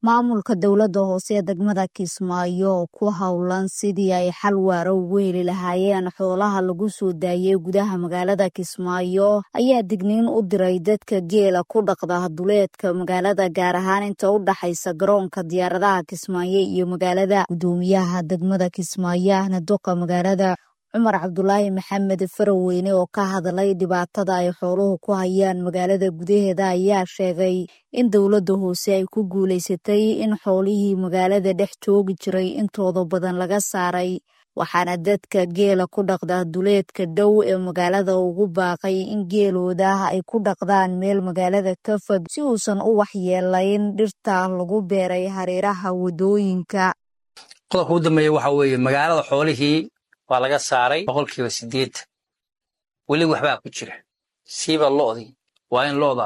maamulka dowladda hoose ee degmada kismaayo oo ku howlan sidii ay xal waara ugu heli lahaayeen xoolaha lagu soo daayey gudaha magaalada kismaayo ayaa digniin u diray dadka geela ku dhaqda duleedka magaalada gaar ahaan inta u dhaxaysa garoonka diyaaradaha kismaayo iyo magaalada gudoomiyaha degmada kismaayo ahna doqa magaalada cumar cabdulaahi maxamed faraweyne oo ka hadlay dhibaatada ay xooluhu ku hayaan magaalada gudaheeda ayaa sheegay in dowladda hoose ay ku guulaysatay in xoolihii magaalada dhex joogi jiray intooda badan laga saaray waxaana dadka geela ku dhaqda duleedka dhow ee magaalada ugu baaqay in geelooda ay ku dhaqdaan meel magaalada ka fog si uusan u waxyeelayn dhirta lagu beeray hareeraha wadooyinka qodobka u dambeeya waxa weeye magaalada xoolihii waa laga saaray boqolkiiba siddeetan weli waxbaa ku jira siiba lo'dii waa in lo'da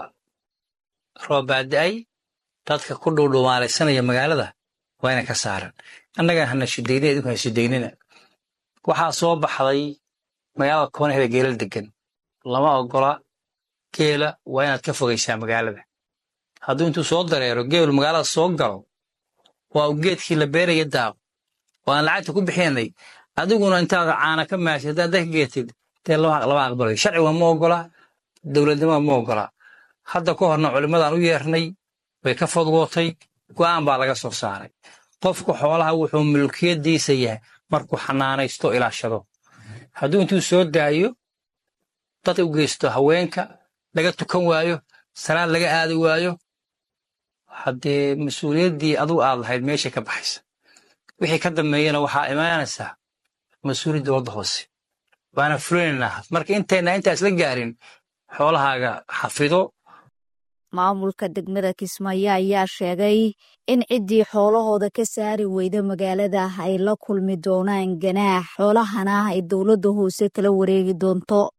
roobaada-ay dadka ku dhuudhumaalaysanaya magaalada waa inay ka saaran annagaa hana shidayna idinku ha shidaynina waxaa soo baxday magaalada koonaheda geelal degan lama ogola geela waa inaad ka fogaysaa magaalada hadduu intuu soo dareero geelu magaalada soo galo waa uu geedkii la beeraya daaqo oo aan lacagta ku bixinay adiguna intaad caana ka maashay haddaad dadka geetid dee lama aqbalayo sharciga ma ogola dowladnimada ma ogola hadda ka horna culimmadaan u yeernay way ka fodgootay go'aan baa laga soo saaray qofka xoolaha wuxuu mulkiyadiisa yahay markuu xanaanaysto ilaashado hadduu intuu soo daayo dad u geysto haweenka laga tukan waayo salaad laga aadi waayo haddee mas-uuliyaddii adugu aad lahayd meeshay ka baxaysa wixii ka dambeeyana waxaa imaanaysaa mas-uuliyad dowladda hoose waana fulinaynaa marka intayna intaas la gaarin xoolahaaga xafido maamulka degmada kismaayo ayaa sheegay in ciddii xoolahooda ka saari weyda magaalada ay la kulmi doonaan ganaax xoolahana ay dowladda hoose kala wareegi doonto